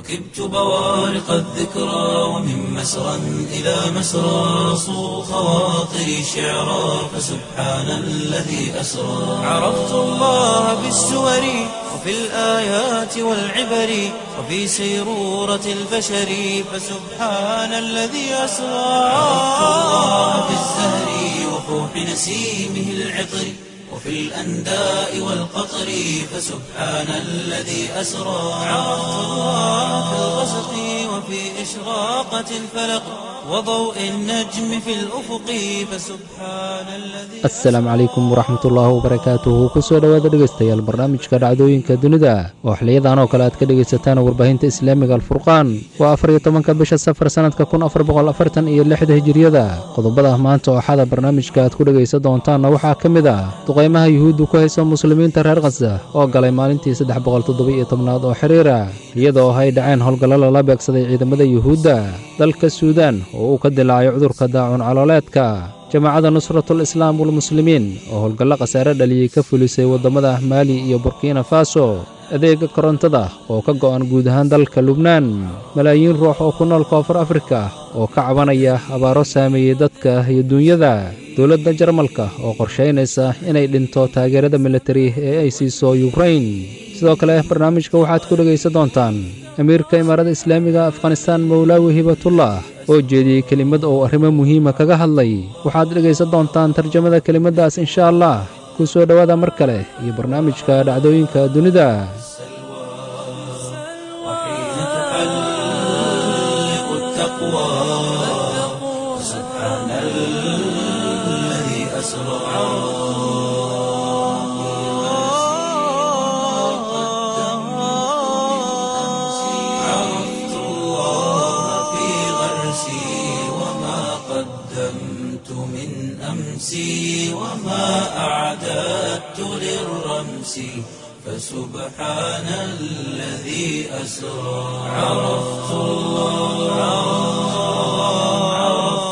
ركبت بوارق الذكرى ومن مسرى إلى مسرى صو خواطري شعرا فسبحان الذي أسرى عرفت الله بالسور وفي الآيات والعبر وفي سيرورة البشر فسبحان الذي أسرى عرفت الله بالزهر وفوح نسيمه العطر وفي الأنداء والقطر فسبحان الذي أسرى عرفت الله في الغسق وفي إشراقة الفلق وضوء النجم في الأفق فسبحان الذي asalaamu calaykum waraxmatullaahi wabarakaatuhu kusoo dhowaada dhegaystayaal barnaamijka dhacdooyinka dunida oo xiliyadan oo kale aad ka dhegaysataan warbaahinta islaamiga alfurqaan waa afar iyo tobanka bisha safar sannadka kun afar boqol afartan iyo lixda hijiriyada qodobada maanta oo xada barnaamijka aad ku dhegaysan doontaanna waxaa ka mid ah duqaymaha yuhuuddu ku hayso muslimiinta reer khasa oo galay maalintii saddex boqol toddoba-iyo tobnaad oo xiriira iyadoo ay dhaceen howlgallo lala beegsaday ciidamada yuhuudda dalka suudaan oo uu ka dilaacay cudurka daacun calooleedka jamaacadda nusratul islaam walmuslimiin oo howlgallo khasaare dhaliyey ka fulisay waddamada maali iyo burkina faso adeega korontada oo ka go'an guud ahaan dalka lubnaan malaayiin ruux oo ku nool koonfur afrika oo ka cabanaya abaaro saameeyey dadka iyo duunyada dowladda jarmalka oo qorshaynaysa inay dhinto taageerada militari ee ay siiso yukrain sidoo kale barnaamijka waxaad ku dhegaysan doontaan amiirka imaarada islaamiga afghanistaan mowlaawi hibatullah oo jeediyey kelimad oo arrimo muhiima kaga hadlay waxaad dhegaysan doontaan tarjamada kelimaddaas insha allah ku soo dhowaada mar kale iyo barnaamijka dhacdooyinka dunida وحين تحلق التقوى سبحان الذي أسرى عرفت الله في غرسي وما قدمت من أمسي وما أعددت للرمس فسبحان الذي أسرى عرفت الله عرفت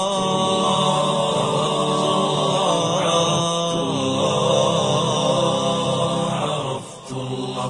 الله عرفت الله عرفت الله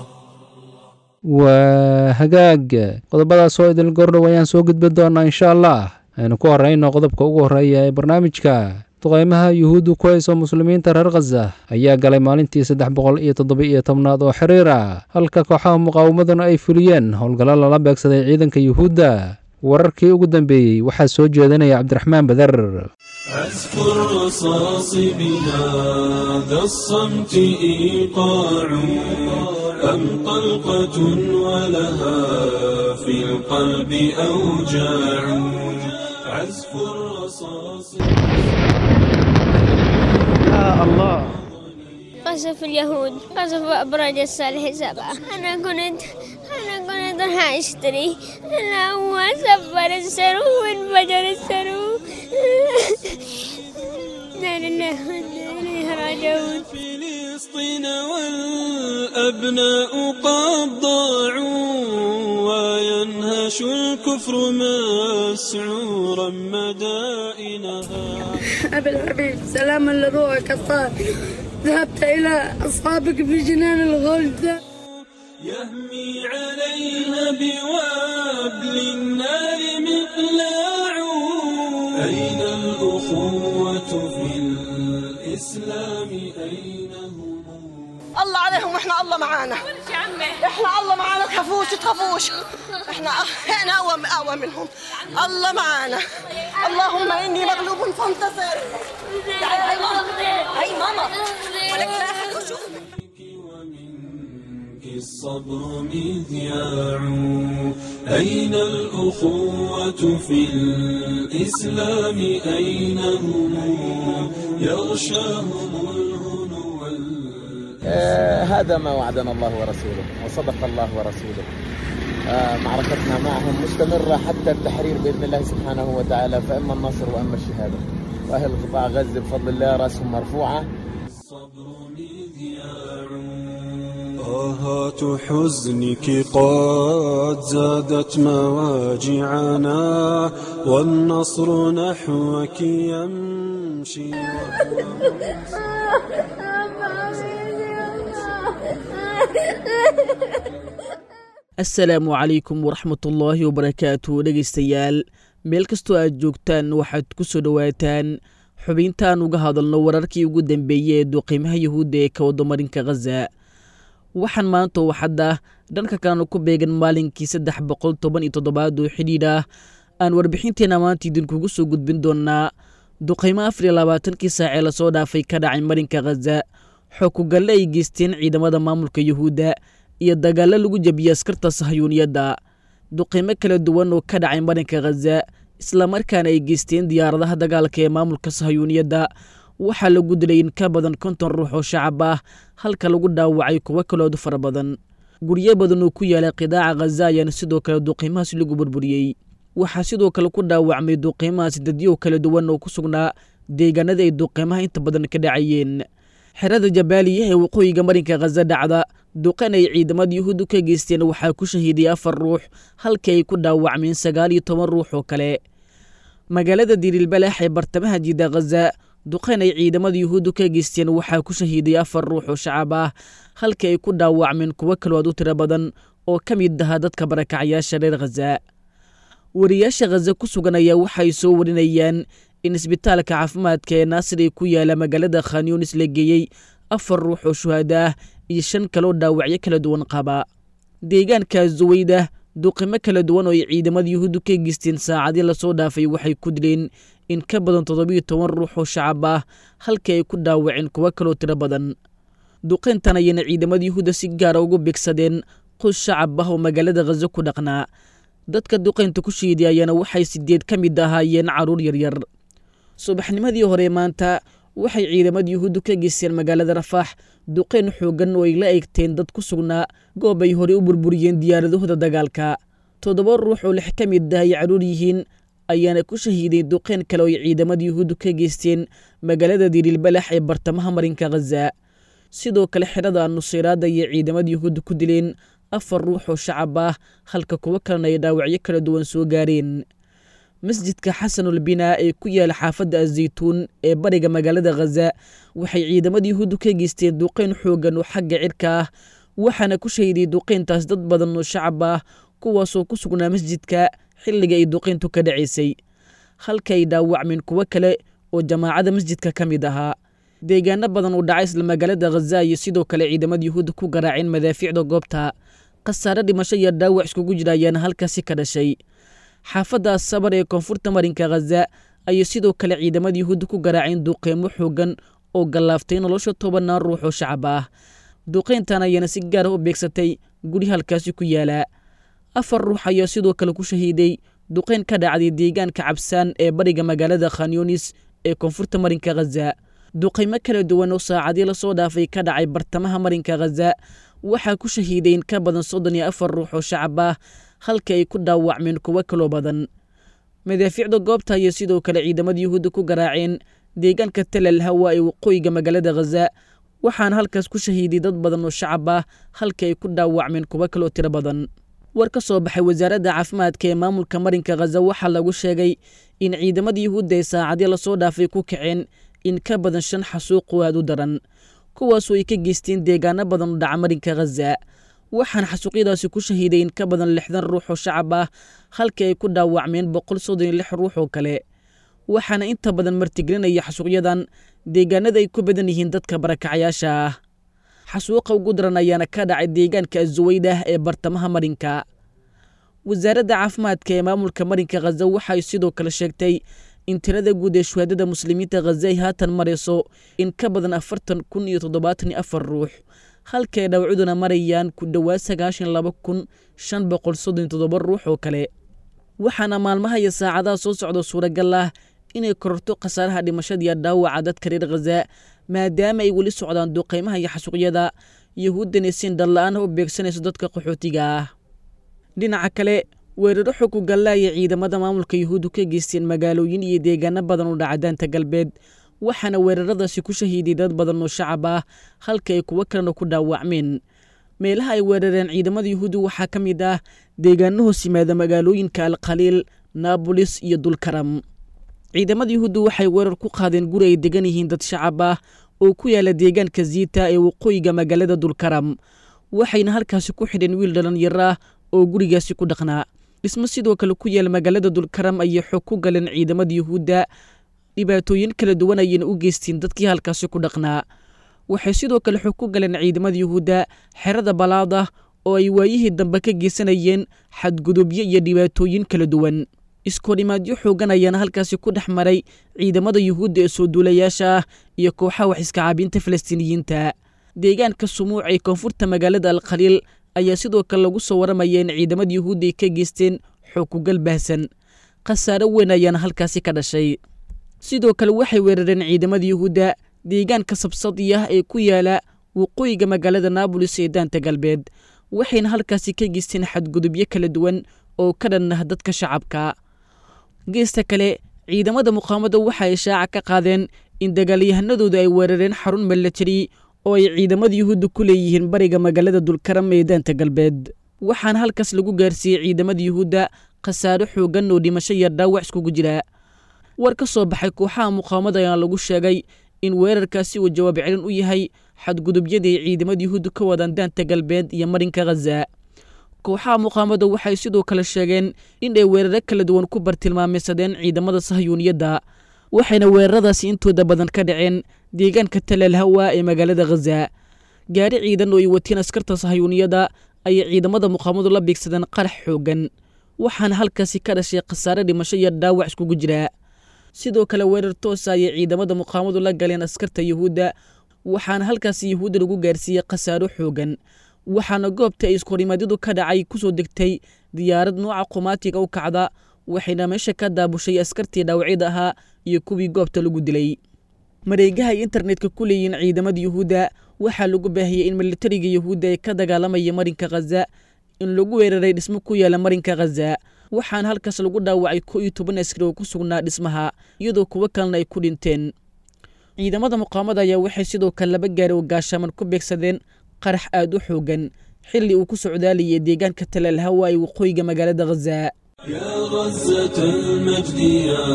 waa hagaag qodobadaas oo idil gordhow ayaan soo gudbin doonaa insha allah aynu ku horrayno qodobka ugu horreeya ee barnaamijka duqaymaha yuhuuddu ku hayso muslimiinta reer khaza ayaa galay maalintii saddex boqol iyo toddoba-iyo tobnaad oo xiriira halka kooxaha muqaawamaduna ay fuliyeen howlgallo lala beegsaday ciidanka yuhuudda wararkii ugu dambeeyey waxaa soo jeedinaya cabdiraxmaan badar أذكر رصاص بهذا الصمت إيقاع أم طلقة ولها في القلب أوجاع عزف الرصاص قصف اليهود قصف أبراج الصالح سبعة أنا كنت أنا كنت راح أشتري أنا هو سفر السرو وانفجر السرو لا لله وإنا إليه راجعون فلسطين والأبناء قد ضاعوا وينهش الكفر مسعورا مدائنها أبي الحبيب سلاما لروحك الطاهر ذهبت إلى أصحابك في جنان الغلد يهمي عليها بوابل النار مقلاع أين الأخوة في الإسلام أين هم الله عليهم واحنا الله معانا احنا الله معانا تخافوش تخافوش احنا احنا اقوى اقوى منهم الله معانا اللهم اني مغلوب فانتصر تعالي هاي ماما هاي ماما ولك لا أحد يشوف. ومنك الصبر مذياع أين الأخوة في الإسلام أين هم يغشاهم الهنو وال- آه، هذا ما وعدنا الله ورسوله وصدق الله ورسوله آه، معركتنا معهم مستمرة حتى التحرير بإذن الله سبحانه وتعالى فإما النصر وإما الشهادة وأهل قطاع غزة بفضل الله رأسهم مرفوعة الصبر مذياع طاهات حزنك قد زادت مواجعنا والنصر نحوك يمشي assalaamu calaykum waraxmatullaahi wabarakaatu dhegaystayaal meel kastoo aad joogtaan waxaad ku soo dhowaataan xubintaan uga hadalno wararkii ugu dambeeyey ee duqiimaha yuhuudda ee ka wadamarinka khaza waxaan maanta oo xadda dhanka kalena ku beegan maalinkii saddex boqol toban iyo toddobaad oo xidhiidh ah aan warbixinteena maanta idinkugu soo gudbin doonnaa duqaymo afar iyo labaatankii saacee lasoo dhaafay ka dhacay marinka khaza xookugalle ay geysteen ciidamada maamulka yuhuudda iyo dagaallo lagu jebiyey askarta sahyuuniyadda duqaymo kala duwan oo ka dhacay marinka khaza islamarkaana ay geysteen diyaaradaha dagaalka ee maamulka sahyuuniyadda waxaa lagu dilay in ka badan konton ruux oo shacab ah halka lagu dhaawacay kuwo kaloodu fara badan guryo badan oo ku yaala qidaaca khaza ayaana sidoo kale duqiimahaasi lagu burburiyey waxaa sidoo kale ku dhaawacmay duqiimahaasi dadyow kala duwan oo ku sugnaa deegaanada ay duqiimaha inta badan ka dhacayeen xerada jabaaliya ee waqooyiga marinka khaza dhacda duqan ay ciidamada yuhuuddu ka geysteen waxaa ku shahiiday afar ruux halkii ay ku dhaawacmeen sagaal iyo toban ruux oo kale magaalada dirilbalaax ee bartamaha jiida khaza duqan ay ciidamada yuhuuddu ka geysteen waxaa ku shahiiday afar ruux oo shacab ah halkii ay ku dhaawacmeen kuwo kalood u tiro badan oo ka mid ahaa dadka barakacyaasha reer khaza wariyaasha khaza ku sugan ayaa waxay soo warinayaan in isbitaalka caafimaadka ee naasir ee ku yaala magaalada khanyunis la geeyey afar ruux oo shuhada ah iyo shan kaloo dhaawacyo kala duwan qaba deegaanka zuweyda duqimo kala duwan oo ay ciidamada yuhuuddu ka geysteen saacadii lasoo dhaafay waxay ku dileen in ka badan toddobiyo toban ruux oo shacab ah halkii ay ku dhaawaceen kuwo kaloo tiro badan duqayntan ayayna ciidamada yuhuudda si gaara ugu bigsadeen qus shacab ah oo magaalada khaza ku dhaqnaa dadka duqaynta ku shiiday ayaana waxay sideed ka mid ahaayeen carruur yaryar subaxnimadii hore maanta waxay ciidamada yuhuuddu ka geysteen magaalada rafaax duqayn xooggan oo ay la eegteen dad ku sugnaa goob ay horey u burburiyeen diyaaradahooda dagaalka toddoba ruux oo lix ka mid ah ay carruur yihiin ayaana ku shahiiday duqayn kale oo ay ciidamada yuhuuddu ka geysteen magaalada dirilbalax ee bartamaha marinka khaza sidoo kale xerada nusayraada ayay ciidamada yuhuudda ku dileen afar ruux oo shacab ah halka kuwo kalena ay dhaawacyo kala duwan soo gaareen masjidka xasanul binaa ee ku yaala xaafadda azaytuun ee bariga magaalada khaza waxay ciidamada yuhuuddu ka geysteen duqayn xooggan oo xagga cirka ah waxaana ku shahiday duqayntaas dad badan oo shacab ah kuwaasoo ku sugnaa masjidka xilliga ay duqayntu ka dhacaysay halka ay dhaawacmeen kuwo kale oo jamaacada masjidka ka mid ahaa deegaano badan uu dhacay isla magaalada khaza iyo sidoo kale ciidamada yuhuudda ku garaaceen madaafiicda goobta khasaare dhimasho iyo dhaawac iskugu jira ayaana halkaasi ka dhashay xaafadda sabar ee koonfurta marinka khaza ayay sidoo kale ciidamada yuhuudda ku garaaceen duqeymo xoogan oo gallaaftay nolosha tobanaan ruux oo shacab ah duqayntan ayaana si gaara u beegsatay guri halkaasi ku yaala afar ruux ayaa sidoo kale ku shahiiday duqayn ka dhacday deegaanka cabsaan ee bariga magaalada khanyunis ee koonfurta marinka khaza duqaymo kala duwan oo saacadii lasoo dhaafay ka dhacay bartamaha marinka khaza waxaa ku shahiiday in ka badan soddon iyo afar ruux oo shacab ah halka ay ku dhaawacmeen kuwo kaloo badan madaafiicda goobta ayay sidoo kale ciidamada yuhuudda ku garaaceen deegaanka talal hawa ee waqooyiga magaalada khaza waxaana halkaas ku shahiiday dad badan oo shacab ah halka ay ku dhaawacmeen kuwo kaloo tiro badan war ka soo baxay wasaaradda caafimaadka ee maamulka marinka khaza waxaa lagu sheegay in ciidamada yuhuudda ay saacadii lasoo dhaafay ku kaceen in ka badan shan xasuuq oo aad u daran kuwaasoo ay ka geysteen deegaano badan oo dhaca marinka khaza waxaana xasuuqyadaasi ku shahiiday in ka badan lixdan ruux oo shacab ah halkii ay ku dhaawacmeen boqol soddon iyo lix ruux oo kale waxaana inta badan martigelinaya xasuuqyadan deegaanada ay ku badan yihiin dadka barakacyaasha ah xasuuqa ugu daran ayaana ka dhacay deegaanka azuweydah ee bartamaha marinka wasaaradda caafimaadka ee maamulka marinka khaza waxay sidoo kale sheegtay in tirada guud ee shuhaadada muslimiinta khaza ay haatan marayso in ka badan afartan kun iyo toddobaatan iyo afar ruux halkaay dhawcuduna marayaan ku dhowaad sagaashan laba kun shan boqol soddon toddoba ruux oo kale waxaana maalmaha iyo saacadaha soo socda suuragal ah inay kororto khasaaraha dhimashadiiyo dhaawaca dadka reer khaza maadaama ay weli socdaan duqaymaha iyo xasuuqyada yuhuuddana siin dhalla-aan u beegsanayso dadka qaxootiga ah dhinaca kale weeraro xog ugalla ayay ciidamada maamulka yuhuuddu ka geysteen magaalooyin iyo deegaano badan oo dhaca daanta galbeed waxaana weeraradaasi ku shahiiday dad badan oo shacab ah halka ay kuwo kalena ku dhaawacmeen meelaha ay weerareen ciidamada yuhuuddu waxaa ka mid ah deegaano hoos yimaada magaalooyinka alkhaliil naabolis iyo dulkaram ciidamada yuhuuddu waxay weerar ku qaadeen guri ay degan yihiin dad shacab ah oo ku yaala deegaanka ziita ee waqooyiga magaalada dulkaram waxayna halkaasi ku xidheen wiil dhalinyaro ah oo gurigaasi ku dhaqnaa dhismo sidoo kale ku yaal magaalada dulkaram ayay xog ku galeen ciidamada yuhuudda dhibaatooyin kala duwan ayayna u geysteen dadkii halkaasi ku dhaqnaa waxay sidoo kale xog ku galeen ciidamada yuhuudda xerada balaada oo ay waayihii dambe ka geysanayeen xadgudubyo iyo dhibaatooyin kala duwan iskoodhimaadyo xoogan ayaana halkaasi ku dhex maray ciidamada yuhuudda ee soo duulayaasha ah iyo kooxaha wax iskacaabinta falastiiniyiinta deegaanka sumuuc ee koonfurta magaalada alkhaliil ayaa sidoo kale lagu soo waramaya in ciidamada yuhuudda ay ka geysteen xookugal baahsan khasaaro weyn ayaana halkaasi ka dhashay sidoo kale waxay weerareen ciidamada yuhuudda deegaanka sabsadiya ee ku yaala waqooyiga magaalada naabolis ee daanta galbeed waxayna halkaasi ka geysteen xadgudubyo kala duwan oo ka dhan ah dadka shacabka geesta kale ciidamada muqaamada waxa ay shaaca ka qaadeen in dagaalyahanadooda ay weerareen xarun milatari oo ay ciidamada yuhuudda ku leeyihiin bariga magaalada dulkaram ee daanta galbeed waxaana halkaas lagu gaarsiiyey ciidamada yuhuudda khasaaro xoogan oo dhimasho iyo dhaawac iskugu jira war ka soo baxay kooxaha muqaamada ayaa lagu sheegay in weerarkaasi uu jawaab celin u yahay xadgudubyadii ay ciidamada yuhuudda ka wadaan daanta galbeed iyo marinka khaza kooxaha muqaamada waxay sidoo kale sheegeen in ay weeraro kala duwan ku bartilmaameysadeen ciidamada sahyuuniyadda waxayna weeraradaasi intooda badan ka dhaceen deegaanka talal hawa ee magaalada khaza gaari ciidan oo ay watiin askarta sahyuuniyadda ayay ciidamada muqaamadu la biigsadeen qarax xoogan waxaana halkaasi ka dhashay khasaare dhimasho iyo dhaawac iskugu jira sidoo kale weerar toosa ayay ciidamada muqaamadu la galeen askarta yuhuudda waxaana halkaasi yuhuudda lagu gaarsiiyey khasaaro xoogan waxaana goobta ay iskorimaadyadu ka dhacay ku soo degtay diyaarad nooca qumaatiga u kacda waxayna meesha ka daabushay askartii dhaawacyada ahaa iyo kuwii goobta lagu dilay mareegaha ay internetka ku leeyihiin ciidamada yuhuudda waxaa lagu baahiyey in militariga yuhuudda ee ka dagaalamaya marinka khaza in lagu weeraray dhismo ku yaala marinka khaza waxaana halkaas lagu dhaawacay ko iyo toban askari oo ku sugnaa dhismaha iyadoo kuwo kalena ay ku dhinteen ciidamada muqaamada ayaa waxay sidoo kale laba gaari oo gaashaaman ku beegsadeen qarax aad u xoogan xilli uu ku socdaalayay deegaanka talaal hawa ee waqooyiga magaalada khaza يا غزة المجد يا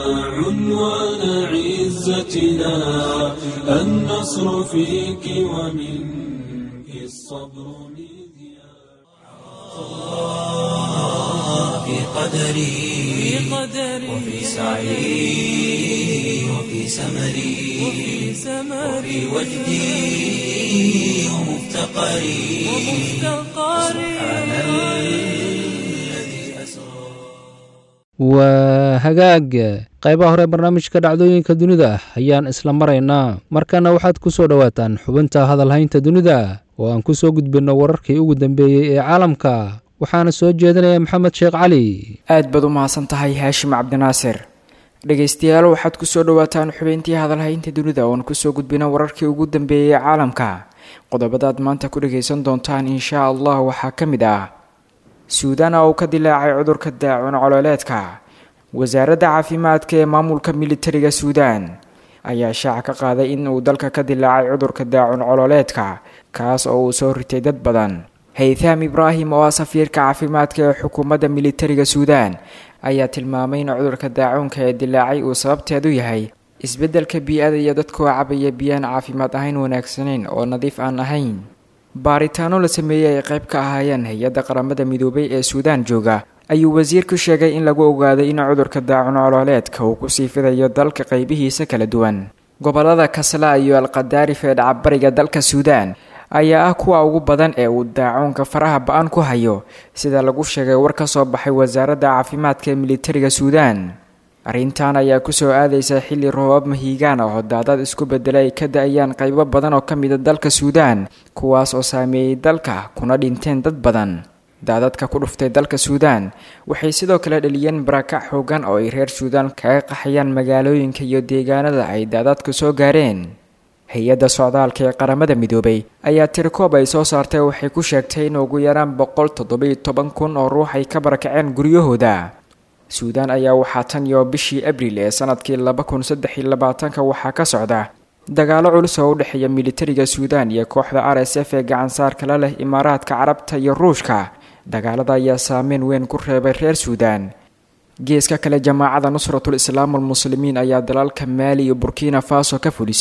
عنوان عزتنا النصر فيك ومنك الصبر مذياع في قدري وفي سعي وفي سمري وفي وجدي ومفتقري سبحان الذي أسرى waa hagaag qaybaha hore barnaamijka dhacdooyinka dunida ayaan isla maraynaa markana waxaad ku soo dhowaataan xubinta hadalhaynta dunida oo aan ku soo gudbinno wararkii ugu dambeeyey ee caalamka waxaana soo jeedinaya maxamed sheekh cali aad baad u mahadsan tahay haashim cabdinaasir dhegaystayaal waxaad kusoo dhowaataan xubeyntii hadalhaynta dunida ooan kusoo gudbina wararkii ugu dambeeyey ee caalamka qodobadaad maanta ku dhagaysan doontaan inshaa allah waxaa ka mid ah suudaan oo uu ka dilaacay cudurka daacun cololeedka wasaaradda caafimaadka ee maamulka militariga suudaan ayaa shaaca ka qaaday in uu dalka ka dilaacay cudurka daacun cololeedka kaas oo uu soo ritay dad badan haytham ibraahim oo ah safiirka caafimaadka ee xukuumadda militariga suudaan ayaa tilmaamay in cudurka daacuunka ee dilaacay uu sababteedu yahay isbeddelka bii-ada iyo dadkoo cabaya biyaan caafimaad ahayn wanaagsanayn oo nadiif aan ahayn baaritaano la sameeyey ay qayb ka ahaayeen hay-adda qaramada midoobay ee suudaan jooga ayuu wasiirku sheegay in lagu ogaaday in cudurka daacun colooleedka uu kusii fidayo dalka qaybihiisa kala duwan gobolada kasla iyo alqadaarif ee dhacabariga dalka suudaan ayaa ah kuwa ugu badan ee uu daacuunka faraha ba-an ku hayo sida lagu sheegay war ka soo baxay wasaaradda caafimaadka ee militariga suudaan arrintan ayaa kusoo aadaysa xilli roobab mahiigaan oo daadad isku beddelay ay ka da-ayaan qaybo badan oo ka mida dalka suudaan kuwaas oo saameeyey dalka kuna dhinteen dad badan daadadka ku dhuftay dalka suudaan waxay sidoo kale dhaliyeen barakac xoogan oo ay reer suudaan kaga qaxayaan magaalooyinka iyo deegaanada ay daadadku soo gaareen hay-adda socdaalka ee qaramada midoobay ayaa tirikoob ay soo saartay waxay ku sheegtay in ugu yaraan boqol toddobiyo toban kun oo ruux ay ka barakaceen guryahooda suudaan ayaa waxaa tan iyo bishii abril ee sanadkii laba kun saddex iyo labaatanka waxaa ka socda dagaalo culus oo u dhexeeya militariga suudaan iyo kooxda r s f ee gacansaarka la leh imaaraadka carabta iyo ruushka dagaalada ayaa saameyn weyn ku reebay reer suudaan geeska kale jamaacada nusratul islaam almuslimiin ayaa dalalka maali iyo burkina faso ka fulisay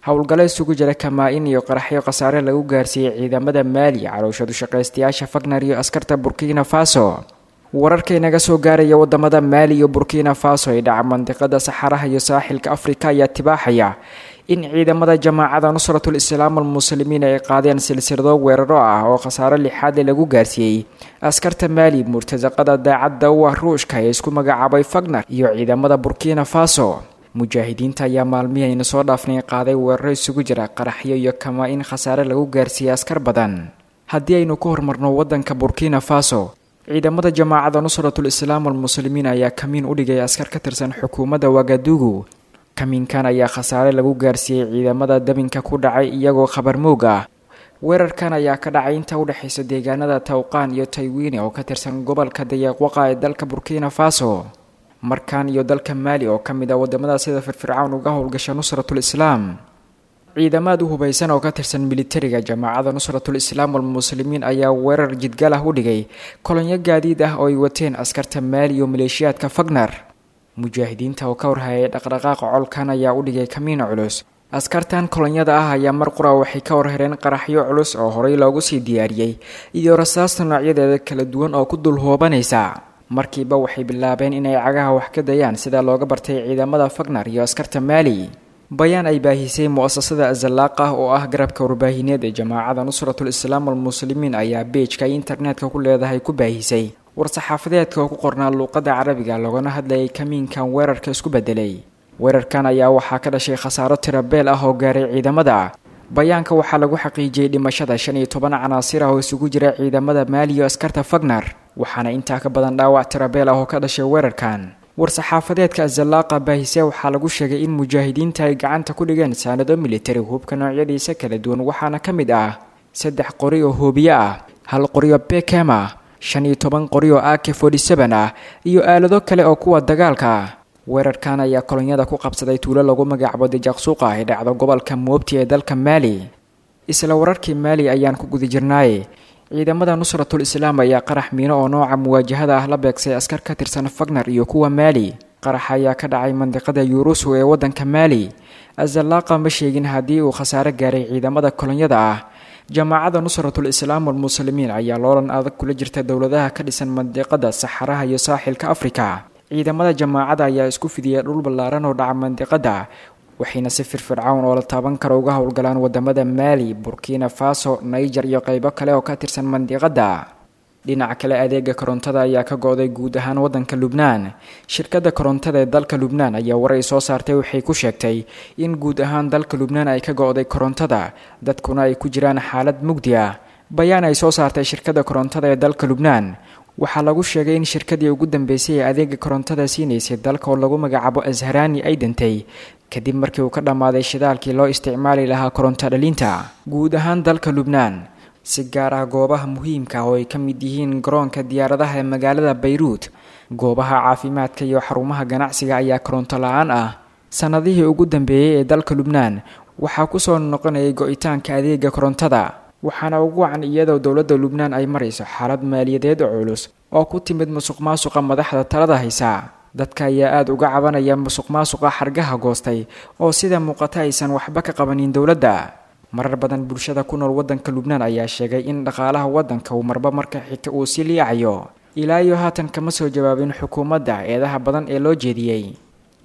howlgalo isugu jira kamaa-in iyo qaraxyo khasaare lagu gaarsiiyey ciidamada maali calooshadu shaqaystayaasha fagner iyo askarta burkina faso wararka inaga soo gaaraya wadamada maali iyo burkina faso ee dhaca mandiqada saxaraha iyo saaxilka afrika ayaa tibaaxaya in ciidamada jamaacada nusratul islaam almuslimiin ay qaadeen silsilado weeraro ah oo khasaaro lixaadle lagu gaarsiiyey askarta maali murtasaqada daacadda u ah ruushka ee isku magacaabay fagner iyo ciidamada burkina faso mujaahidiinta ayaa maalmihii ayna soo dhaafnay qaaday weeraro isugu jira qaraxyo iyo kamaa in khasaare lagu gaarsiiyey askar badan haddii aynu ku horumarno wadanka burkina faso ciidamada jamaacada nusratul islaam almuslimiin ayaa kamiin u dhigay askar ka tirsan xukuumadda wagadugu kamiinkan ayaa khasaare lagu gaarsiiyey ciidamada dabinka ku dhacay iyagoo khabar moog ah weerarkan ayaa ka dhacay inta udhexaysa deegaanada tawqaan iyo taywiine oo ka tirsan gobolka dayaaqwaqa ee dalka burkina faso markan iyo dalka maali oo ka mid ah wadamada sida firfircown uga howlgasha nusratul islaam ciidamaad u hubaysan oo ka tirsan militariga jamaacada nusratul islaam almuslimiin ayaa weerar jidgal ah u dhigay kolonyo gaadiid ah oo ay wateen askarta maali iyo maleeshiyaadka fagner mujaahidiinta oo ka warhayay dhaqdhaqaaqa colkan ayaa u dhigay kamiin culus askartan kolonyada ah ayaa mar qura waxay ka warhereen qaraxyo culus oo horey loogu sii diyaariyey iyo rasaasta noocyadeeda kala duwan oo ku dul hoobanaysa markiiba waxay bilaabeen inay cagaha wax ka dayaan sida looga bartay ciidamada fagner iyo askarta maali bayaan ay baahisay mu-asasada azalaaq ah oo ah garabka warbaahineed ee jamaacada nusratul islaam almuslimiin ayaa beejka ay internetka ku leedahay ku baahisay war-saxaafadeedka oo ku qornaa luuqadda carabiga loogana hadlayay kamiinkan weerarka isku bedelay weerarkan ayaa waxaa ka dhashay khasaaro tirabeel ah oo gaaray ciidamada bayaanka waxaa lagu xaqiijiyey dhimashada shan iyo toban canaasir ah oo isugu jira ciidamada maali iyo askarta fagner waxaana intaa ka badan dhaawac tirabeel ah oo ka dhashay weerarkan war-saxaafadeedka azalaaqa baahise waxaa lagu sheegay in mujaahidiinta ay gacanta ku dhigeen saanado militari hubka noocyadiisa kala duwan waxaana ka mid ah saddex qori oo hoobiye ah hal qorioo bekem ah shan iyo toban qori oo ak forty seven ah iyo aalado kale oo kuwa dagaalka ah weerarkan ayaa kolonyada ku qabsaday tuulo lagu magacaabo dejaqsuuqa ee dhacdo gobolka moobti ee dalka maali isla wararkii maali ayaan ku guda jirnaaye ciidamada nusratul islaam ayaa qarax miino oo nooca muwaajahada ah la beegsay askar ka tirsan fagner iyo kuwa maali qarax ayaa ka dhacay mandiqada yurusu ee wadanka maali azalaaqa ma sheegin haddii uu khasaare gaaray ciidamada kolonyada ah jamaacada nusratul islaam almuslimiin ayaa loolan adag kula jirta dowladaha ka dhisan mandiqada saxaraha iyo saaxilka afrika ciidamada jamaacada ayaa isku fidiyay dhul ballaaran oo dhaca mandiqada waxayna si firfircown oo la taaban karo uga howlgalaan wadamada maali burkina faso niger iyo qeybo kale oo ka tirsan mandiqada dhinaca kale adeega korontada ayaa ka go-day guud ahaan wadanka lubnaan shirkadda korontada ee dalka lubnaan ayaa war ay soo saartay waxay ku sheegtay in guud ahaan dalka lubnaan ay ka go-day korontada dadkuna ay ku jiraan xaalad mugdi ah bayaan ay soo saartay shirkadda korontada ee dalka lubnaan waxaa lagu sheegay in shirkadii ugu dambeysay ee adeega korontada siinaysay dalka oo lagu magacaabo asharani ay dantay kadib markii uu ka dhammaaday shidaalkii loo isticmaali lahaa koronto dhalinta guud ahaan dalka lubnaan si gaar ah goobaha muhiimka oo ay ka mid yihiin garoonka diyaaradaha ee magaalada bayruut goobaha caafimaadka iyo xarumaha ganacsiga ayaa koronto la-aan ah sannadihii ugu dambeeyey ee dalka lubnaan waxaa kusoo noqonayay go-itaanka adeega korontada waxaana ugu wacan iyadoo dowladda lubnaan ay marayso xaalad maaliyadeed oo culus oo ku timid musuq maasuqa madaxda talada haysa dadka ayaa aada uga cabanaya musuq maasuqa xargaha goostay oo sida muuqata aysan waxba ka qabanin dowladda marar badan bulshada ku nool wadanka lubnaan ayaa sheegay in dhaqaalaha wadanka uu marba marka xigta uu sii liicayo ilaa iyo haatan kama soo jawaabin xukuumadda eedaha badan ee loo jeediyey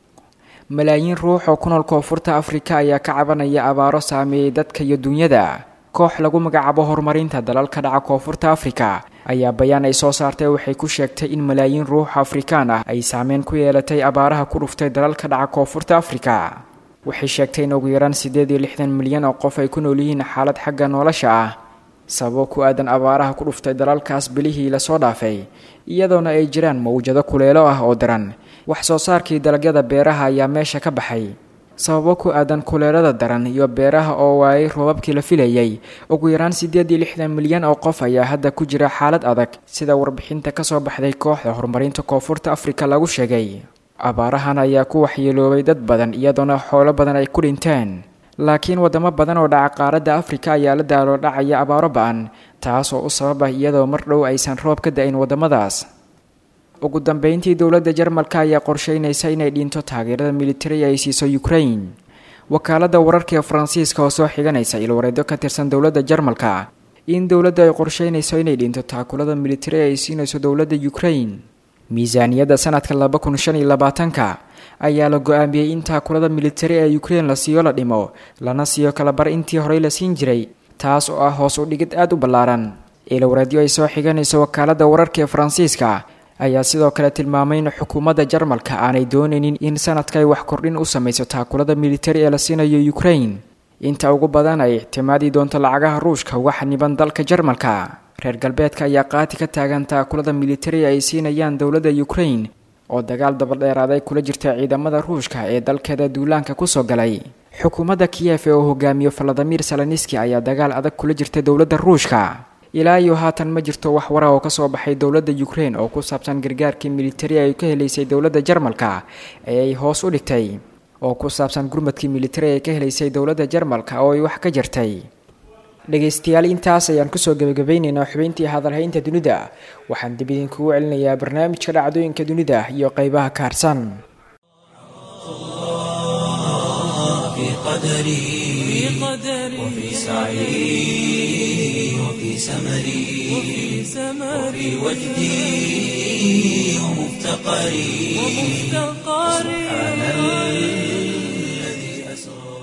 malaayiin ruux oo ku nool koonfurta afrika ayaa ka cabanaya abaaro saameeyey dadka iyo dunyada koox lagu magacaabo horumarinta dalalka dhaca koonfurta afrika ayaa bayaan ay soo saartay waxay ku sheegtay in malaayiin ruux afrikaan ah ay saameyn ku yeelatay abaaraha ku dhuftay dalalka dhaca koonfurta afrika waxay sheegtay in ugu yaraan siddeed iyo lixdan milyan oo qof ay ku nool yihiin xaalad xagga nolosha ah sababo ku aadan abaaraha ku dhuftay dalalkaas bilihii lasoo dhaafay iyadoona ay jiraan mawjado kuleelo ah oo daran wax soo saarkii dalagyada beeraha ayaa meesha ka baxay sababo ku aadan kuleelada daran iyo beeraha oo waayay roobabkii la filayay ugu yaraan siddeed iyo lixdan milyan oo qof ayaa hadda ku jira xaalad adag sida warbixinta kasoo baxday kooxda horumarinta koonfurta afrika lagu sheegay abaarahan ayaa ku waxyeeloobay dad badan iyadoona xoolo badan ay ku dhinteen laakiin wadamo badan oo dhaca qaaradda afrika ayaa la daaloo dhacaya abaaro ba-an taas oo u sabab ah iyadoo mar dhow aysan roob ka da-in waddamadaas ugu dambeyntii dowladda jarmalka ayaa qorsheynaysa inay dhinto taageerada militari ay siiso ukraine wakaaladda wararka ee faransiiska oo soo xiganaysa ilwareedyo ka tirsan dowladda jarmalka in dowladda ay qorsheynayso inay dhinto taakulada militari ay siinayso dowladda ukraine miisaaniyadda sanadka laba kun shan iyo labaatanka ayaa la go-aamiyey in taakulada militari ee ukraine la siiyo la dhimo lana siiyo kalabar intii horey la siin jiray taas oo ah hoos u dhigid aada u ballaaran ilwareedyo ay soo xiganayso wakaaladda wararka ee faransiiska ayaa sidoo kale tilmaamay in xukuumadda jarmalka aanay doonaynin in sanadka ay wax kordhin u samayso taakulada militari ee la siinayo ukraine inta ugu badan ay ictimaadi doonto lacagaha ruushka uga xaniban dalka jarmalka reer galbeedka ayaa qaati ka taagan taakulada militari ay siinayaan dowladda ukraine oo dagaal dabadheeraaday kula jirta ciidamada ruushka ee dalkeeda duulaanka kusoo galay xukuumadda kiyef ee uu hogaamiyo valadimir saloniski ayaa dagaal adag kula jirta dowladda ruushka ilaa iyo haatan ma jirto wax wara oo kasoo baxay dowladda ukraine oo ku saabsan gargaarkii militari ay ka helaysay dowladda jarmalka ee ay hoos u dhigtay oo ku saabsan gurmadkii militari ay ka helaysay dowladda jarmalka oo ay wax ka jirtay dhegaystayaal intaas ayaan kusoo gebagabeynaynaa xubeyntii hadalhaynta dunida waxaan dib idinkugu celinayaa barnaamijka dhacdooyinka dunida iyo qeybaha ka harsan في قدري وفي سعي وفي سمري وفي وجدي ومفتقري سبحان الذي أسرى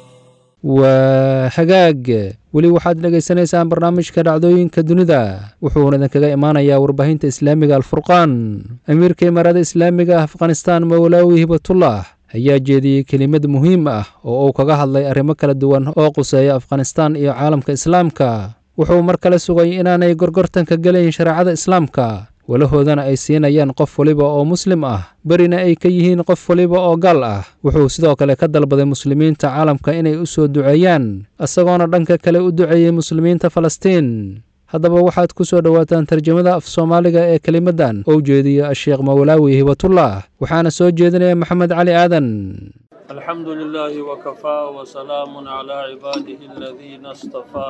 waa hagaag weli waxaad dhegaysanaysaan barnaamijka dhacdooyinka dunida wuxuuna idinkaga imaanayaa warbaahinta islaamiga alfurqaan amiirka imaarada islaamiga ah afghanistaan mawlaawi hibatullah ayaa jeediyey kelimad muhiim ah oo uu kaga hadlay arrimo kala duwan oo quseeya afghanistaan iyo caalamka islaamka wuxuu mar kale sugay inaanay gorgortanka gelayn shareecada islaamka walahoodana ay siinayaan qof waliba oo muslim ah berina ay ka yihiin qof waliba oo gaal ah wuxuu sidoo kale ka dalbaday muslimiinta caalamka inay u soo duceeyaan isagoona dhanka kale u duceeyey muslimiinta falastiin haddaba waxaad ku soo dhowaataan tarjamada af soomaaliga ee kelimaddan oo jeediya asheekh mawlaawi hibatullah waxaana soo jeedinaya maxamed cali aadan الحمد لله وكفى وسلام على عباده الذين اصطفى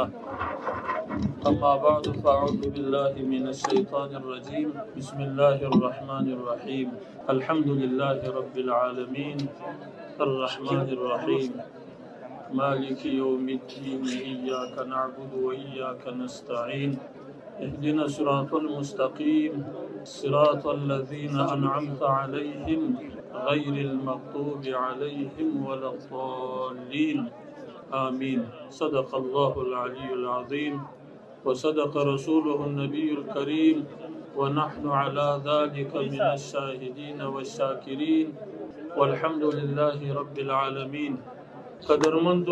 أما بعد فأعوذ بالله من الشيطان الرجيم بسم الله الرحمن الرحيم الحمد لله رب العالمين الرحمن الرحيم مالك يوم الدين إياك نعبد وإياك نستعين اهدنا الصراط المستقيم صراط الذين أنعمت عليهم غير المغضوب عليهم ولا الضالين آمين صدق الله العلي العظيم وصدق رسوله النبي الكريم ونحن على ذلك من الشاهدين والشاكرين والحمد لله رب العالمين قدر منذ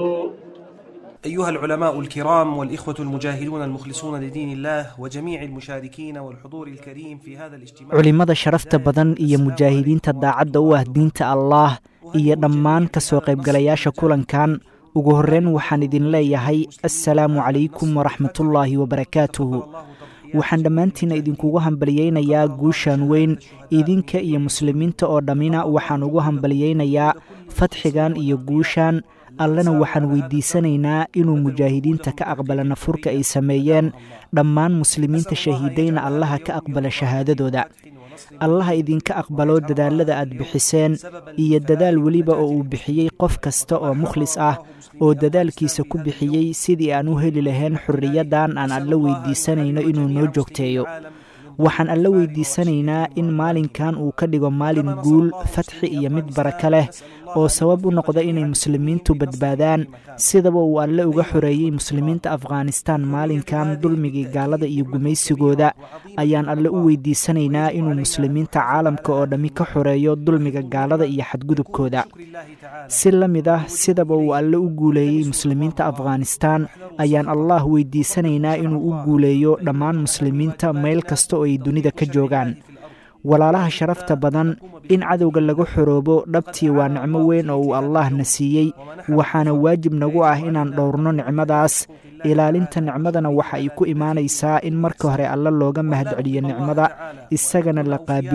أيها العلماء الكرام والإخوة المجاهدون المخلصون لدين الله وجميع المشاركين والحضور الكريم في هذا الاجتماع culimmada sharafta badan iyo mujaahidiinta daacadda u ah diinta allaah iyo dhammaan ka soo qaybgalayaasha kulankan ugu horreyn waxaan idin leeyahay assalaamu calaykum waraxmatullaahi wabarakaatuhu waxaan dhammaantiinna idinkugu hambaliyeynayaa guushan weyn idinka iyo muslimiinta oo dhammina waxaan ugu hambaliyeynayaa fadxigan iyo guushan allena waxaan weydiisanaynaa inuu mujaahidiinta ka aqbala nafurka ay sameeyeen dhammaan muslimiinta shahiidayna allaha ka aqbala shahaadadooda allaha idinka aqbalo dadaalada aad bixiseen iyo dadaal weliba oo uu bixiyey qof kasta oo mukhlis ah oo dadaalkiisa ku bixiyey sidii aan u heli lahayn xorriyaddan aan alla weydiisanayno inuu noo joogteeyo waxaan alla weydiisanaynaa in maalinkan uu ka dhigo maalin guul fatxi iyo mid baraka leh oo sabab u noqda inay muslimiintu badbaadaan sidaba uu alle uga xoreeyey muslimiinta afghanistaan maalinkan dulmigii gaalada iyo gumaysigooda ayaan alle u weydiisanaynaa inuu muslimiinta caalamka oo dhammi ka xoreeyo dulmiga gaalada iyo xadgudubkooda si la mid ah sidaba uu alle u guuleeyey muslimiinta afghanistaan ayaan allah weydiisanaynaa inuu u guuleeyo dhammaan muslimiinta meel kasta oo ay dunida ka joogaan walaalaha sharafta badan in cadowga laga xoroobo dhabtii waa nicmo weyn oo uu allaahna siiyey waxaana waajib nagu ah inaan dhowrno nicmadaas ilaalinta nicmadana waxa ay ku imaanaysaa in marka hore alle looga mahadceliyo nicmada isagana la qaabilo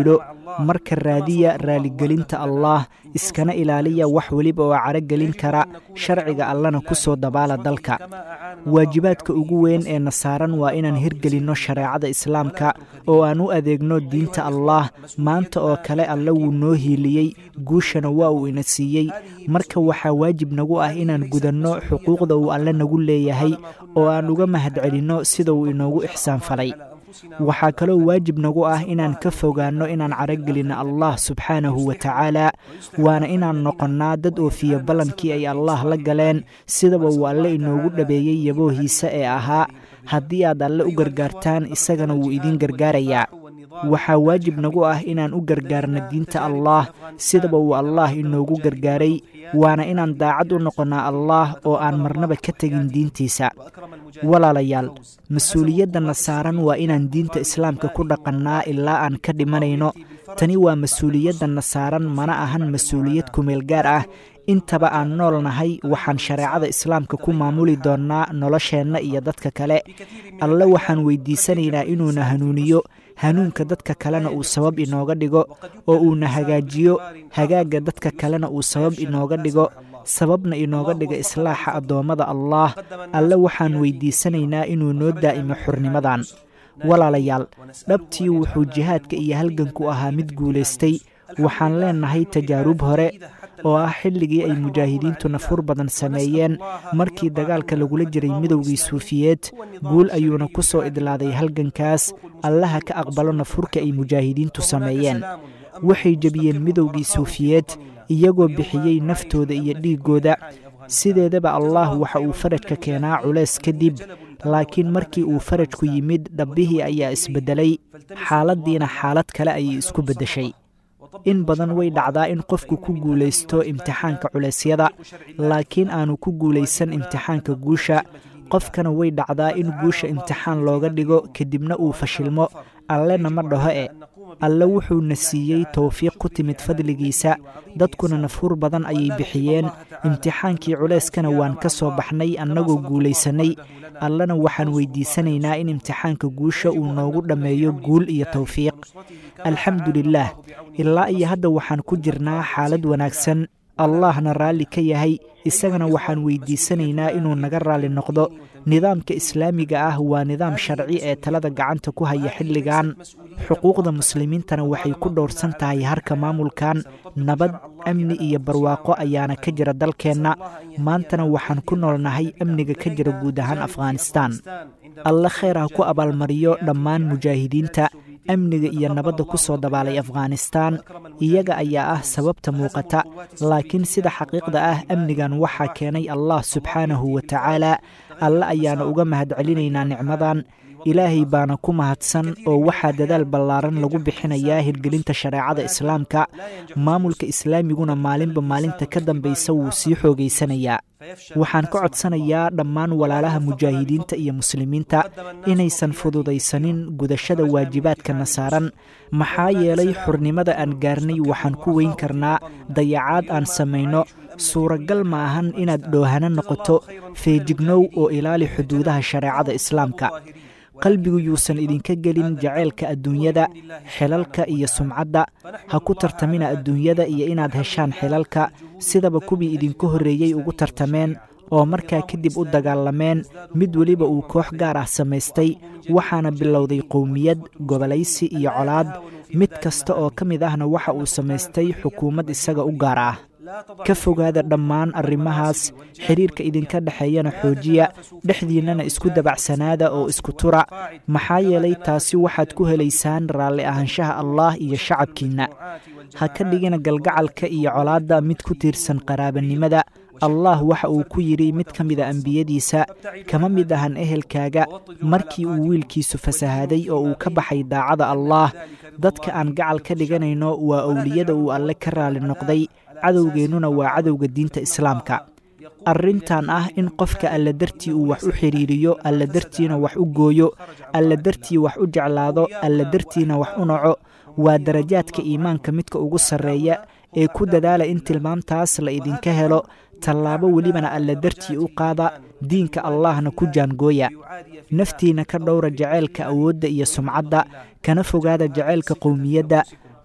marka raadiya raaligelinta allaah iskana ilaaliya wax weliba oo caragelin kara sharciga allana ku soo dabaala dalka waajibaadka ugu weyn ee na saaran waa inaan hirgelinno shareecada islaamka oo aan u adeegno diinta allaah maanta oo kale alle wuu noo hiiliyey guushana waa uu ina siiyey marka waxaa waajib nagu ah inaan gudanno xuquuqda uu alle nagu leeyahay oo aan uga mahadcelinno sida uu inoogu ixsaan falay waxaa kaloo waajib nagu ah inaan ka fogaanno inaan caragelinno allah subxaanahu wa tacaala waana inaan noqonnaa dad oofiya ballankii ay allaah la galeen sidaba uu alle inoogu dhabeeyey yaboohiisa ee ahaa haddii aad alle u gargaartaan isagana wuu idiin gargaarayaa waxaa waajib nagu ah inaan u gargaarno diinta allaah sidaba uu allaah inoogu gargaaray waana inaan daacad u noqonnaa allaah oo aan marnaba ka tegin diintiisa walaalayaal mas-uuliyaddanna saaran waa inaan diinta islaamka ku dhaqannaa ilaa aan ka dhimanayno tani waa mas-uuliyaddanna saaran mana ahan mas-uuliyad kumeel gaar ah intaba aan nool nahay waxaan shareecada islaamka ku maamuli doonnaa nolosheenna iyo dadka kale alle waxaan weydiisanaynaa inuuna hanuuniyo hanuunka dadka kalena uu sabab inooga dhigo oo uuna hagaajiyo hagaagga dadka kalena uu sabab inooga dhigo sababna inooga dhiga islaaxa addoommada allaah alle waxaan weydiisanaynaa inuu noo daa'imo xurnimadan walaalayaal dhabtii wuxuu jihaadka iyo halganku ahaa mid guulaystay waxaan leennahay tajaarub hore oo ah xilligii ay mujaahidiintu nafur badan sameeyeen markii dagaalka lagula jiray midowgii suufiyeed guul ayuuna ku soo idlaaday halgankaas allaha ka aqbalo nafurka ay mujaahidiintu sameeyeen waxay jebiyeen midowgii suufiyeed iyagoo bixiyey naftooda iyo dhiiggooda sideedaba allaah waxa uu farajka keenaa culays kadib laakiin markii uu farajku yimid dhabbihii ayaa isbeddelay xaaladdiina xaalad kale ayay isku beddeshay in badan way dhacdaa in qofku ku guulaysto imtixaanka culeysyada laakiin aanu ku guulaysan imtixaanka guusha qofkana way dhacdaa in guusha imtixaan looga dhigo kadibna uu fashilmo allena ma dhaho e alle wuxuuna siiyey towfiiq ku timid fadligiisa dadkuna nafhur badan ayay bixiyeen imtixaankii culeyskana waan ka soo baxnay annagoo guulaysannay allena waxaan weydiisanaynaa in imtixaanka guusha uu noogu dhammeeyo guul iyo towfiiq alxamdulilaah ilaa iyo hadda waxaan ku jirnaa xaalad wanaagsan allahna raalli ka yahay isagana waxaan weydiisanaynaa inuu naga raalli noqdo nidaamka islaamiga ah waa nidaam sharci ee talada gacanta ku haya xilligan xuquuqda muslimiintana waxay ku dhowrsan tahay harka maamulkan nabad amni iyo barwaaqo ayaana ka jira dalkeenna maantana waxaan ku noolnahay amniga ka jira guud ahaan afghanistaan alle khayr ha ku abaalmariyo dhammaan mujaahidiinta amniga iyo nabadda ku soo dabaalay afghanistaan iyaga ayaa ah sababta muuqata laakiin sida xaqiiqda ah amnigan waxaa keenay allah subxaanahu wa tacaala alle ayaana uga mahadcelinaynaa nicmadan ilaahay baana ku mahadsan oo waxaa dadaal ballaaran lagu bixinayaa hirgelinta shareecada islaamka maamulka islaamiguna maalinba maalinta ka dambaysa wuu sii xoogaysanayaa waxaan ka codsanayaa dhammaan walaalaha mujaahidiinta iyo muslimiinta inaysan fududaysanin gudashada waajibaadkana saaran maxaa yeelay xurnimada aan gaarnay waxaan ku weyn karnaa dayacaad aan samayno suuragal ma ahan inaad dhoohano noqoto feejignow oo ilaali xuduudaha shareecada islaamka qalbigu yuusan idinka gelin jaceylka adduunyada xilalka iyo sumcadda ha ku tartamina adduunyada iyo inaad heshaan xilalka sidaba kuwii idinku horreeyey ugu tartameen oo markaa kadib u dagaalameen mid weliba uu koox gaar ah samaystay waxaana bilowday qowmiyad gobolaysi iyo colaad mid kasta oo ka mid ahna waxa uu samaystay xukuumad isaga u gaar ah ka fogaada dhammaan arrimahaas xiriirka idinka dhexeeyana xoojiya dhexdiinnana isku dabacsanaada oo isku tura maxaa yeelay taasi waxaad ku helaysaan raalli ahaanshaha allaah iyo shacabkiinna ha ka dhigina galgacalka iyo colaadda mid ku tiirsan qaraabanimada allah waxa uu ku yidhi mid ka mida ambiyadiisa kama mid ahan ehelkaaga markii uu wiilkiisu fasahaaday oo uu ka baxay daacada allaah dadka aan gacal ka dhiganayno waa owliyada uu alle ka raalli noqday cadowgeennuna waa cadowga diinta islaamka arrintan ah in qofka alla dartii uu wax u xidhiiriyo alla dartiina wax u gooyo alla dartii wax u jeclaado alla dartiina wax u naco waa darajaadka iimaanka midka ugu sarreeya ee ku dadaala in tilmaamtaas la idinka helo tallaabo welibana alla dartii u qaada diinka allahna ku jaangooya naftiina ka dhowra jaceylka awoodda iyo sumcadda kana fogaada jaceylka qowmiyadda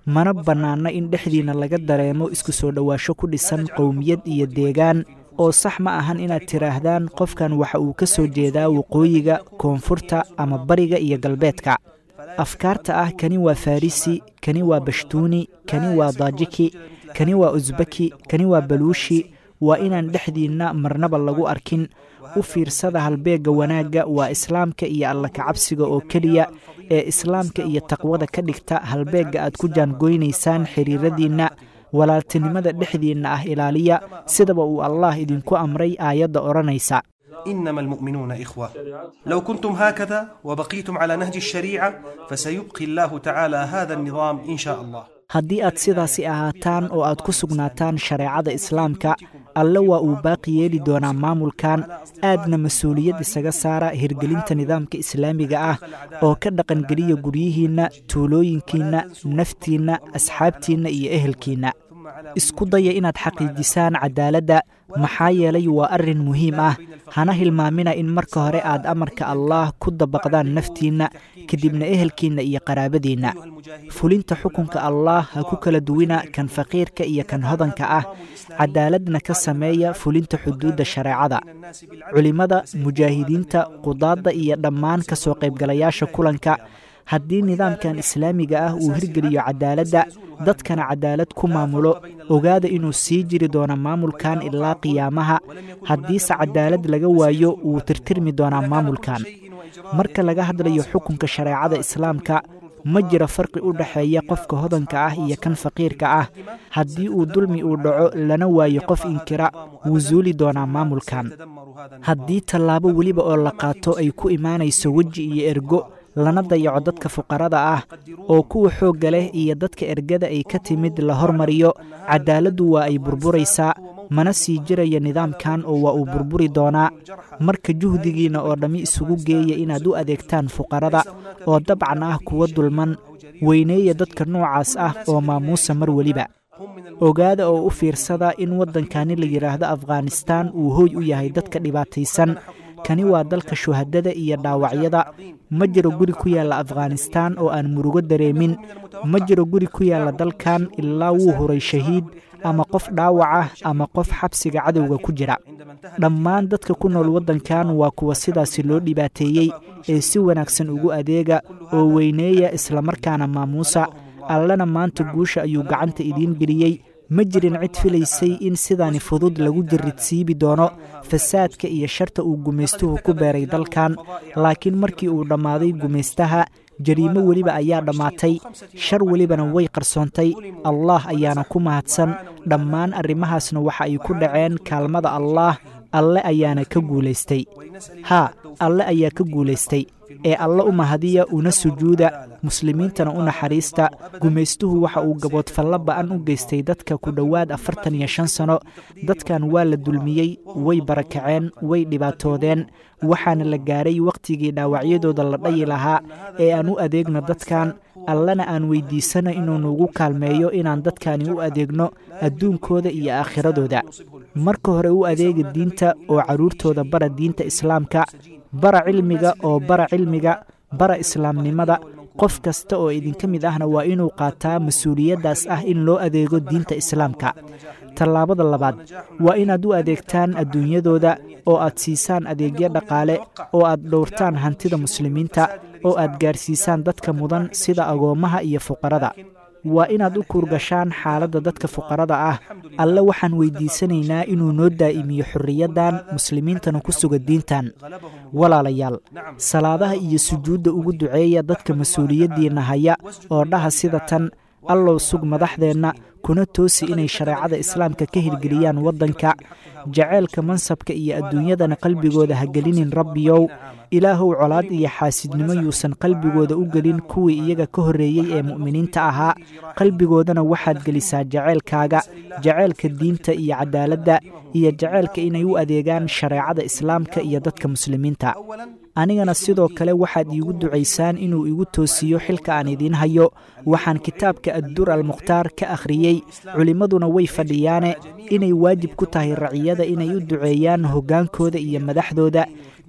mana bannaana in dhexdiinna laga dareemo isku soo dhowaasho ku dhisan qowmiyad iyo deegaan oo sax ma ahan inaad tidhaahdaan qofkan waxa uu ka soo jeedaa waqooyiga koonfurta ama bariga iyo galbeedka afkaarta ah kani waa farisi kani waa bashtuuni kani waa daajiki kani waa usbaki kani waa baluushi waa inaan dhexdiinna marnaba lagu arkin u fiirsada halbeegga wanaagga waa islaamka iyo alla kacabsiga oo keliya ee islaamka iyo taqwada ka dhigta halbeegga aad ku jaangoynaysaan xiriiradiinna walaaltinimada dhexdiinna ah ilaaliya sidaba uu allah idinku amray aayadda odhanaysa إنما المؤمنون إخوة لو كنتم هكذا وبقيتم على نهج الشريعة فسيبقي الله تعالى هذا النظام إن شاء الله haddii aad sidaasi ahaataan oo aad ku sugnaataan shareecada islaamka alle waa uu baaqi yeeli doonaa maamulkan aadna mas-uuliyad isaga saara hirgelinta nidaamka islaamiga ah oo ka dhaqangeliya guryihiinna tuulooyinkiinna naftiinna asxaabtiinna iyo ehelkiinna isku daya inaad xaqiijisaan cadaaladda maxaa yeelay waa arrin muhiim ah hana hilmaamina in marka hore aad amarka allaah ku dabaqdaan naftiinna kadibna ehelkiinna iyo qaraabadiinna fulinta xukunka allaah ha ku kala duwina kan faqiirka iyo kan hodanka ah cadaaladna ka sameeya fulinta xuduudda shareecada culimmada mujaahidiinta qudaadda iyo dhammaan ka soo qaybgalayaasha kulanka haddii nidaamkan islaamiga ah uu hirgeliyo cadaaladda dadkana cadaalad ku maamulo ogaada inuu sii jiri doono maamulkan ilaa qiyaamaha haddiise cadaalad laga waayo wuu tirtirmi doonaa maamulkan marka laga hadlayo xukunka shareecada islaamka ma jiro farqi u dhexeeya qofka hodanka ah iyo kan faqiirka ah haddii uu dulmi uu dhaco lana waayo qof inkira wuu suuli doonaa maamulkan haddii tallaabo weliba oo la qaato ay ku imaanayso weji iyo ergo lana dayaco dadka fuqarada ah oo kuwa xoogga leh iyo dadka ergada ay ka timid la hormariyo cadaaladdu waa ay burburaysaa mana sii jiraya nidaamkan oo waa uu burburi doonaa marka juhdigiinna oo dhammi isugu geeya inaad u adeegtaan fuqarada oo dabcan ah kuwa dulman weyneeya dadka noocaas ah oo maamuusa mar weliba ogaada oo u fiirsada in waddankani la yidhaahdo afghanistaan uu hooy u yahay dadka dhibaataysan kani waa dalka shuhadada iyo dhaawacyada ma jiro guri ku yaalla afghanistaan oo aan murugo dareemin ma jiro guri ku yaalla dalkan ilaa wuu huray shahiid ama qof dhaawac ah ama qof xabsiga cadowga ku jira dhammaan dadka ku nool waddankan waa kuwa sidaasi loo dhibaateeyey ee si wanaagsan ugu adeega oo weyneeya islamarkaana maamuusa allana maanta guusha ayuu gacanta idiin geliyey ma jirin cid filaysay in sidaani fudud lagu jiridsiibi doono fasaadka iyo sharta uu gumaystuhu ku beeray dalkan laakiin markii uu dhammaaday gumaystaha jariimo weliba ayaa dhammaatay shar welibana way qarsoontay allaah ayaana ku mahadsan dhammaan arrimahaasna waxa ay ku dhaceen kaalmada allaah alle ayaana ka guulaystay haa alle ayaa ka guulaystay ee alle u mahadiya una sujuuda muslimiintana u naxariista gumaystuhu waxa uu gaboodfallo ba'an u geystay dadka ku dhowaad afartan iyo shan sano dadkan waa la dulmiyey way barakaceen way dhibaatoodeen waxaana la gaaray wakhtigii dhaawacyadooda la dhayi lahaa ee aan u adeegno dadkan allana aan weydiisana inuu nuugu kaalmeeyo inaan dadkani u adeegno adduunkooda iyo aakhiradooda marka hore u adeega diinta oo carruurtooda bara diinta islaamka bara cilmiga oo bara cilmiga bara islaamnimada qof kasta oo idinka mid ahna waa inuu qaataa mas-uuliyaddaas ah in loo adeego diinta islaamka tallaabada labaad waa inaad u adeegtaan adduunyadooda oo aad siisaan adeegyo dhaqaale oo aad dhowrtaan hantida muslimiinta oo aad gaarsiisaan dadka mudan sida agoommaha iyo fuqarada waa inaad u kuurgashaan xaaladda dadka fuqarada ah alle waxaan weydiisanaynaa inuu noo daa'imiyo xorriyaddan muslimiintana ku suga diintan walaalayaal salaadaha iyo sujuudda ugu duceeya dadka mas-uuliyaddiinna haya oo dhaha sida tan allow sug madaxdeenna kuna toosi inay shareecada islaamka ka hirgeliyaan waddanka jaceylka mansabka iyo adduunyadana qalbigooda ha gelinin rabbiyow ilaahow colaad iyo xaasidnimo yuusan qalbigooda u gelin kuwii iyaga ka horreeyey ee mu'miniinta ahaa qalbigoodana waxaad gelisaa jaceylkaaga jaceylka diinta iyo cadaaladda iyo jaceylka inay u adeegaan shareecada islaamka iyo dadka muslimiinta anigana sidoo kale waxaad iigu ducaysaan inuu igu toosiyo xilka aan idiin hayo waxaan kitaabka addur almukhtaar ka akhriyey culimmaduna way fadhiyaane inay waajib ku tahay raciyada inay u duceeyaan hoggaankooda iyo madaxdooda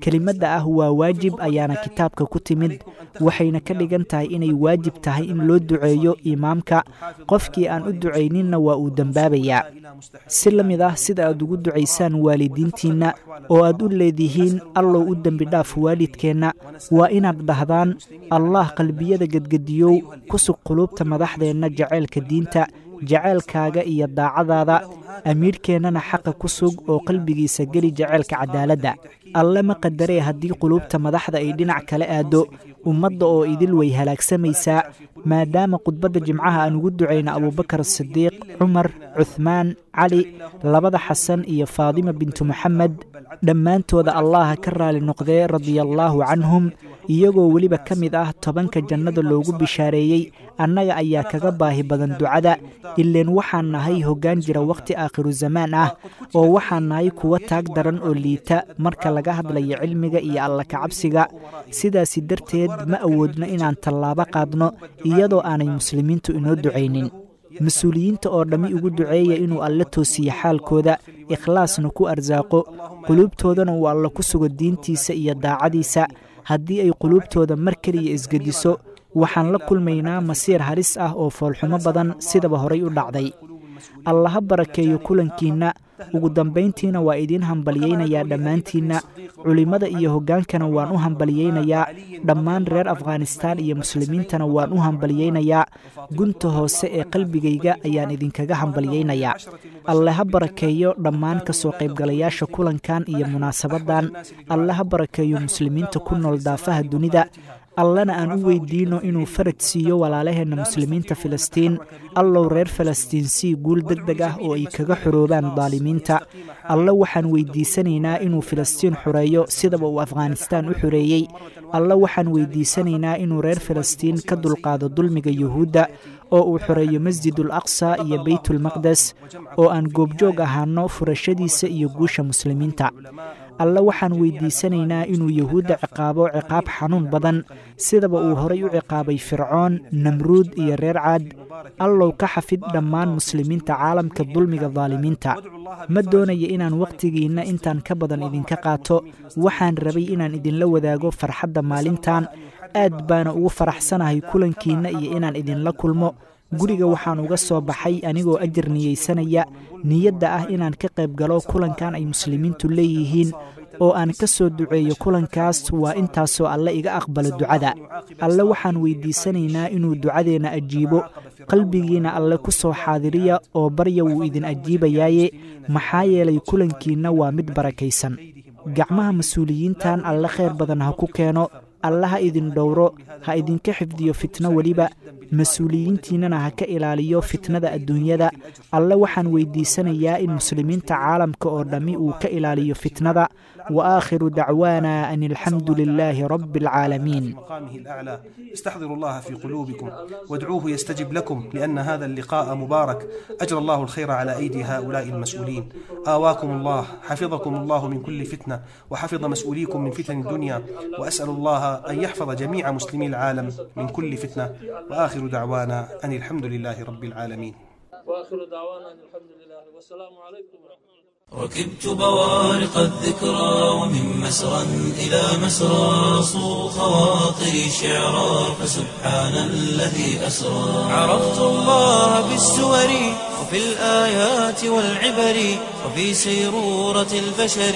kelimadda ah waa waajib ayaana kitaabka ku timid waxayna ka dhigan tahay inay waajib tahay in loo duceeyo imaamka qofkii aan u ducayninna waa uu dembaabayaa si la mid ah sida aad ugu ducaysaan waalidiintiinna oo aad u leedihiin allow u dembi dhaaf waalidkeenna waa inaad dhahdaan allah qalbiyada gedgediyow ku sug quluubta madaxdeenna jaceylka diinta jaceylkaaga iyo daacadaada amiirkeennana xaqa ku sug oo qalbigiisa geli jaceylka cadaaladda alle ma qadaree haddii quluubta madaxda ay dhinac kala aaddo ummadda oo idil way halaagsamaysaa maadaama khudbadda jimcaha aan ugu ducayna abuubakar sidiiq cumar cuhmaan cali labada xasan iyo faadima bintu moxamed dhammaantooda allaha ka raali noqdee radiallaahu canhum iyagoo weliba ka mid ah tobanka jannada loogu bishaareeyey annaga ayaa kaga baahi badan ducada ileen waxaan nahay hoggaan jira wakhti aakhiru zamaan ah oo waxaan nahay kuwa taag daran oo liita marka laga hadlayo cilmiga iyo alla kacabsiga sidaasi darteed ma awoodno inaan tallaabo qaadno iyadoo aanay muslimiintu inoo ducaynin mas-uuliyiinta oo dhammi ugu duceeya inuu alle toosiyo xaalkooda ikhlaasna ku arsaaqo quluubtoodana uu alle ku sugo diintiisa iyo daacadiisa haddii ay quluubtooda mar keliya isgediso waxaan la kulmaynaa masiir halis ah oo foolxumo badan sidaba horay u dhacday allaha barakeeyo kulankiinna ugu dambayntiina waa idiin hambalyaynayaa dhammaantiinna culimmada iyo hoggaankana waan u hambalyaynayaa dhammaan reer afghanistaan iyo muslimiintana waan u hambalyaynayaa gunta hoose ee qalbigayga ayaan idinkaga hambalyaynayaa alle ha barakeeyo dhammaan ka soo qaybgalayaasha kulankan iyo munaasabaddan alle ha barakeeyo muslimiinta ku nool daafaha dunida allana aan u weydiino inuu faraj siiyo walaalaheenna muslimiinta filistiin allow reer falastiin sii guul deg deg ah oo ay kaga xoroobaan daalimiinta alle waxaan weydiisanaynaa inuu filistiin xoreeyo sidaba uu afghanistaan u xoreeyey alle waxaan weydiisanaynaa inuu reer falastiin ka dulqaado dulmiga yuhuudda oo uu xoreeyo masjidul aqsa iyo beytulmaqdes oo aan goobjoog ahaano furashadiisa iyo guusha muslimiinta alle waxaan weydiisanaynaa inuu yuhuudda ciqaabo ciqaab xanuun badan sidaba uu horay u ciqaabay fircoon namruud iyo reer caad allow ka xafid dhammaan muslimiinta caalamka dulmiga daalimiinta ma doonaya inaan wakhtigiinna intaan ka badan idinka qaato waxaan rabay inaan idinla wadaago farxadda maalintan aad baana ugu faraxsanahay kulankiinna iyo inaan idinla kulmo guriga waxaan uga soo baxay anigoo ajar niyeysanaya niyadda ah inaan ka qayb galo kulankan ay muslimiintu leeyihiin oo aan ka soo duceeyo kulankaas waa intaasoo alle iga aqbalo ducada alle waxaan weydiisanaynaa inuu ducadeenna ajiibo qalbigiina alle ku soo xaadiriya oo barya wuu idin ajiibayaaye maxaa yeelay kulankiinna waa mid barakaysan gacmaha mas-uuliyiintan alle khayr badan ha ku keeno alle ha idin dhowro ha idinka xifdiyo fitno weliba mas-uuliyiintiinnana ha ka ilaaliyo fitnada adduunyada alle waxaan weydiisanayaa in muslimiinta caalamka oo dhammi uu ka ilaaliyo fitnada wa aakhiru dacwaana an alxamdu lilaahi rabbi alcaalamiin مقامه الأعلى استحضروا الله في قلوبكم وادعوه يستجب لكم لأن هذا اللقاء مبارك أجرى الله الخير على أيدي هؤلاء المسؤولين آواكم الله حفظكم الله من كل فتنة وحفظ مسؤوليكم من فتن الدنيا وأسأل الله أن يحفظ جميع مسلمي العالم من كل فتنة وآخر دعوانا أن الحمد لله رب العالمين واخر دعوانا أن الحمد لله والسلام عليكم ورحمه الله ركبت بوارق الذكرى ومن مسرى إلى مسرى صو خواطري شعرا فسبحان الذي أسرى عرفت الله بالسور وفي الآيات والعبر وفي سيرورة البشر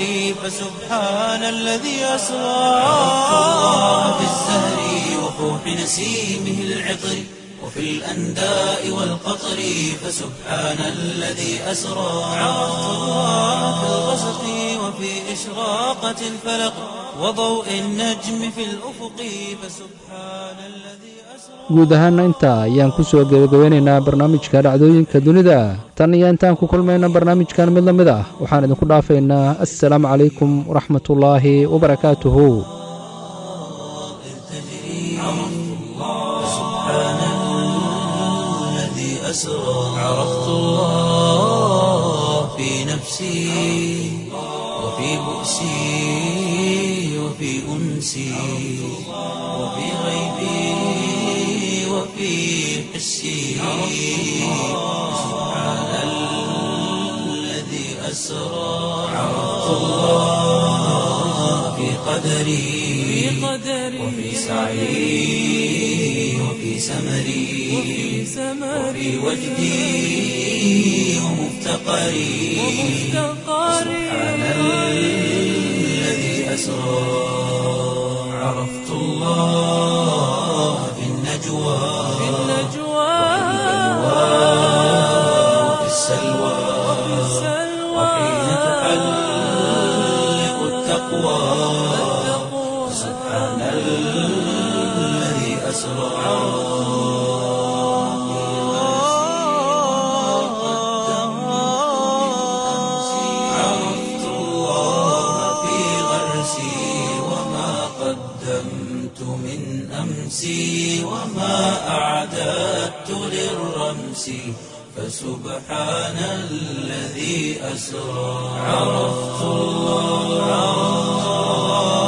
فسبحان الذي أسرى عرفت الله بالزهر وفوح نسيمه العطر وفي الأنداء والقطر فسبحان الذي أسرى عرفت الله في الغسق وفي إشراقة الفلق وضوء النجم في الأفق فسبحان الذي guud ahaanna intaa ayaan ku soo gebagabeynaynaa barnaamijka dhacdooyinka dunida tan iyo intaan ku kulmayna barnaamijkan mid la mid ah waxaan idinku dhaafaynaa assalaamu calaykum waraxmatullaahi wabarakaatuhu أسرى عرفت الله في نفسي وفي بؤسي وفي أنسي وفي غيبي وفي حسي سبحان الذي أسرى عرفت الله في قدري قدري وفي سعي وفي سمري وفي وجدي ومفتقري سبحان الذي أسرى عرفت الله في النجوى وفي السلوى وحين تحلق التقوى سبحان الذي أسرى عرفت الله في غرسي وما قدمت من أمسي وما أعددت للرمس فسبحان الذي أسرى عرفت الله